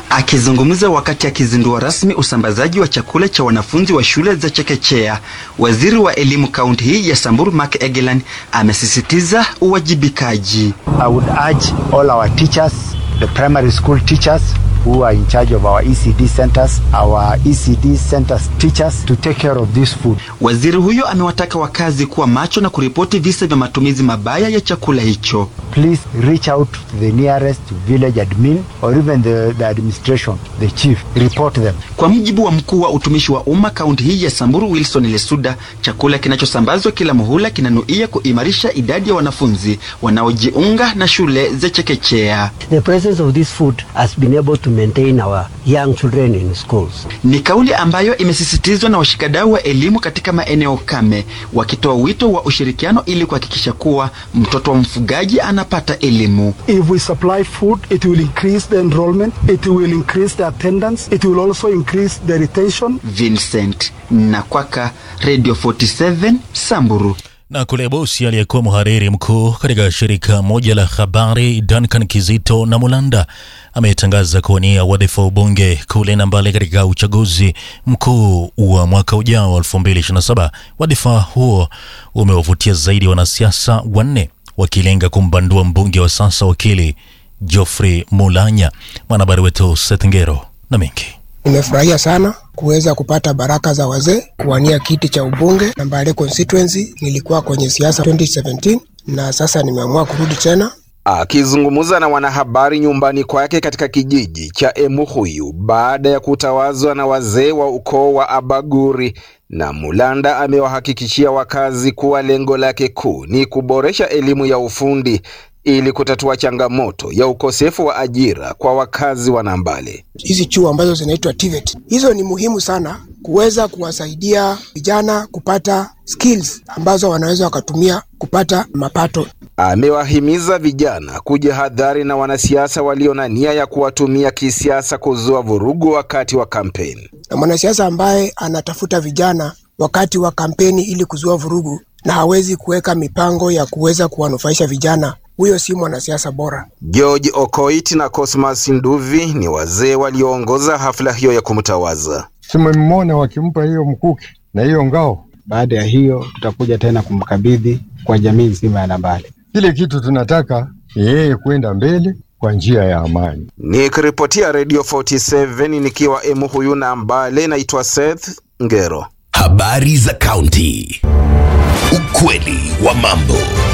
Akizungumza wakati akizindua rasmi usambazaji wa chakula cha wanafunzi wa shule za chekechea, waziri wa elimu kaunti hii ya Samburu Mark Egeland amesisitiza uwajibikaji. I would urge all our teachers, the primary school teachers who are in charge of our ECD centers, our ECD centers teachers to take care of this food. Waziri huyo amewataka wakazi kuwa macho na kuripoti visa vya matumizi mabaya ya chakula hicho. Please reach out to the nearest village admin or even the, the administration, the chief, report them. Kwa mujibu wa mkuu wa utumishi wa umma kaunti hii ya Samburu Wilson Lesuda, chakula kinachosambazwa kila muhula kinanuia kuimarisha idadi ya wanafunzi wanaojiunga na shule za chekechea. The presence of this food has been able to maintain our young children in schools. Ni kauli ambayo imesisitizwa na washikadau wa elimu katika maeneo kame, wakitoa wito wa ushirikiano ili kuhakikisha kuwa mtoto wa mfugaji anapata elimu. If we supply food, it will increase the enrollment, it will increase the attendance, it will also increase the retention. Vincent Nakwaka, Radio 47 Samburu. Na kule Bosi, aliyekuwa mhariri mkuu katika shirika moja la habari Duncan Kizito na Mulanda ametangaza kuwania wadhifa wa ubunge kule Nambale katika uchaguzi mkuu wa mwaka ujao 2027. Wadhifa huo umewavutia zaidi ya wanasiasa wanne wakilenga kumbandua mbunge wa sasa wakili Geoffrey Mulanya. Mwanahabari wetu Seth Ngero na mengi Nimefurahia sana kuweza kupata baraka za wazee kuwania kiti cha ubunge Nambale constituency. Nilikuwa kwenye siasa 2017 na sasa nimeamua kurudi tena. Akizungumza na wanahabari nyumbani kwake katika kijiji cha Emuhuyu baada ya kutawazwa na wazee wa ukoo wa Abaguri, na Mulanda amewahakikishia wakazi kuwa lengo lake kuu ni kuboresha elimu ya ufundi ili kutatua changamoto ya ukosefu wa ajira kwa wakazi wa Nambale. Hizi chuo ambazo zinaitwa TVET, hizo ni muhimu sana kuweza kuwasaidia vijana kupata skills ambazo wanaweza wakatumia kupata mapato. Amewahimiza vijana kujihadhari na wanasiasa walio na nia ya kuwatumia kisiasa kuzua vurugu wakati wa kampeni. Na mwanasiasa ambaye anatafuta vijana wakati wa kampeni ili kuzua vurugu na hawezi kuweka mipango ya kuweza kuwanufaisha vijana, huyo si mwanasiasa bora. George Okoit na Cosmas Nduvi ni wazee walioongoza hafla hiyo ya kumtawaza. Tumemwona wakimpa hiyo mkuki na hiyo ngao. Baada ya hiyo, tutakuja tena kumkabidhi kwa jamii nzima ya Nambale. Kile kitu tunataka ni yeye kwenda mbele kwa njia ya amani. Nikiripotia Radio 47 nikiwa Emuhuyu Nambale, naitwa Seth Ngero. Habari za kaunti. Ukweli wa mambo.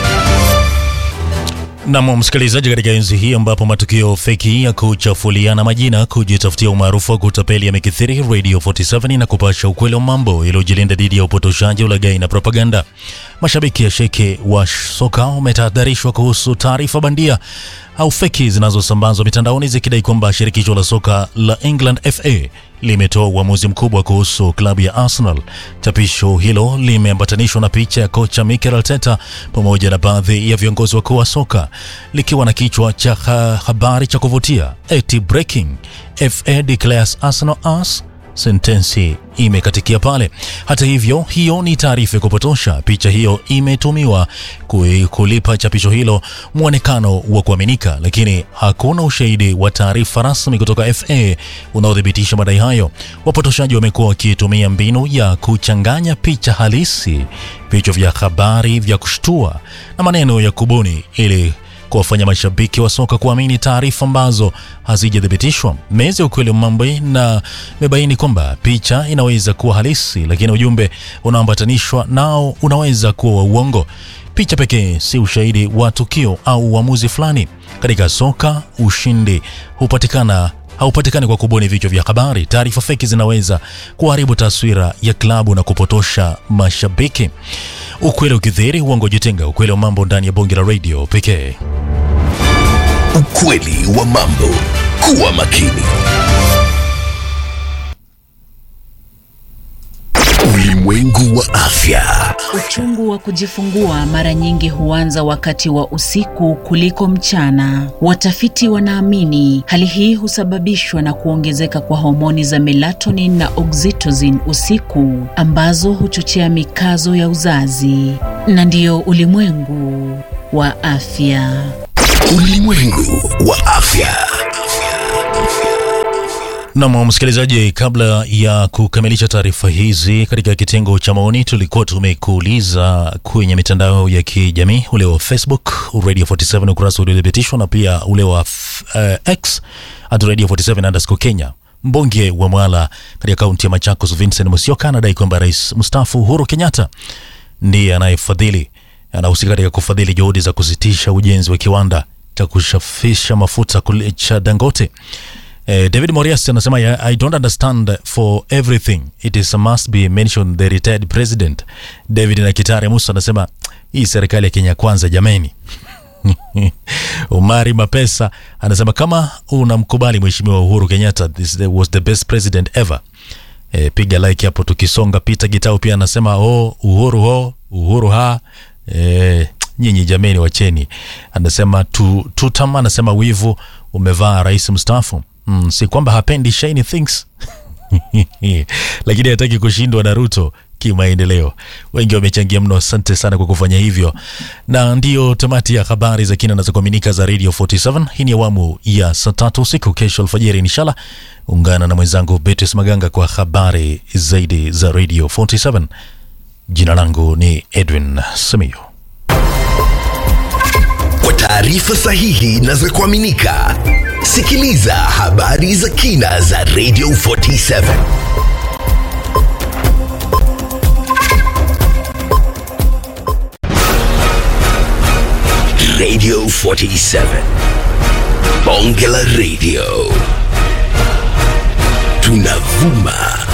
Nam msikilizaji, katika enzi hii ambapo matukio feki ya kuchafuliana majina, kujitafutia umaarufu wa kutapeli yamekithiri, Radio 47 na kupasha ukweli wa mambo iliyojilinda dhidi ya upotoshaji, ulaghai na propaganda. Mashabiki ya sheke wa soka wametahadharishwa kuhusu taarifa bandia au feki zinazosambazwa mitandaoni zikidai kwamba shirikisho la soka la England FA limetoa uamuzi mkubwa kuhusu klabu ya Arsenal. Chapisho hilo limeambatanishwa na picha ya kocha Mikel Arteta pamoja na baadhi ya viongozi wakuu wa soka likiwa na kichwa cha ha habari cha kuvutia eti breaking FA declares Arsenal as sentensi imekatikia pale. Hata hivyo, hiyo ni taarifa ya kupotosha. Picha hiyo imetumiwa kulipa chapisho hilo mwonekano wa kuaminika, lakini hakuna ushahidi wa taarifa rasmi kutoka FA unaothibitisha madai hayo. Wapotoshaji wamekuwa wakitumia mbinu ya kuchanganya picha halisi, vichwa vya habari vya kushtua na maneno ya kubuni ili kuwafanya mashabiki wa soka kuamini taarifa ambazo hazijathibitishwa. Meza ya ukweli wa mambo na imebaini kwamba picha inaweza kuwa halisi, lakini ujumbe unaoambatanishwa nao unaweza kuwa wa uongo. Picha pekee si ushahidi wa tukio au uamuzi fulani. Katika soka, ushindi hupatikana haupatikani kwa kubuni vichwa vya habari. Taarifa feki zinaweza kuharibu taswira ya klabu na kupotosha mashabiki. Ukweli ukidhihiri, uongo jitenga. Ukweli wa mambo ndani ya bonge la radio pekee. Ukweli wa mambo. Kuwa makini. Ulimwengu wa afya. Uchungu wa kujifungua mara nyingi huanza wakati wa usiku kuliko mchana. Watafiti wanaamini hali hii husababishwa na kuongezeka kwa homoni za melatonin na oxytocin usiku, ambazo huchochea mikazo ya uzazi. Na ndiyo ulimwengu wa afya. Ulimwengu wa afya. Nam msikilizaji, kabla ya kukamilisha taarifa hizi katika kitengo cha maoni, tulikuwa tumekuuliza kwenye mitandao ya kijamii ule wa Facebook Radio 47 ukurasa uliothibitishwa na pia ule wa uh, X at Radio 47 underscore Kenya. Mbunge wa Mwala katika kaunti ya Machakos Vincent Musyoka anadai kwamba rais mstaafu Uhuru Kenyatta ndiye anayefadhili anahusika katika kufadhili juhudi za kusitisha ujenzi wa kiwanda cha kushafisha mafuta kule cha Dangote. Eh, David Morias anasema "I- I don't understand for everything it is a must be mentioned the retired president. David na Kitare Musa anasema hii serikali ya Kenya kwanza jameni. Umari Mapesa anasema kama unamkubali mheshimiwa Uhuru Kenyatta this was the best president ever. E, piga like hapo tukisonga. Peter Gitau pia anasema oh, Uhuru ho Uhuru ha e, nyinyi jameni wacheni. Anasema tu, tutam anasema wivu umevaa rais mstaafu. Mm, si kwamba hapendi shiny things lakini hataki kushindwa na Ruto kimaendeleo. Wengi wamechangia mno, asante sana kwa kufanya hivyo, na ndiyo tamati ya habari za kina na za kuaminika za Radio 47. Hii ni awamu ya saa tatu usiku. Kesho alfajiri inshallah ungana na mwenzangu Beatrice Maganga kwa habari zaidi za Radio 47. Jina langu ni Edwin Simiyu. Kwa taarifa sahihi na za kuaminika, sikiliza habari za kina za Radio 47. Radio 47. Bonge la Radio. Tunavuma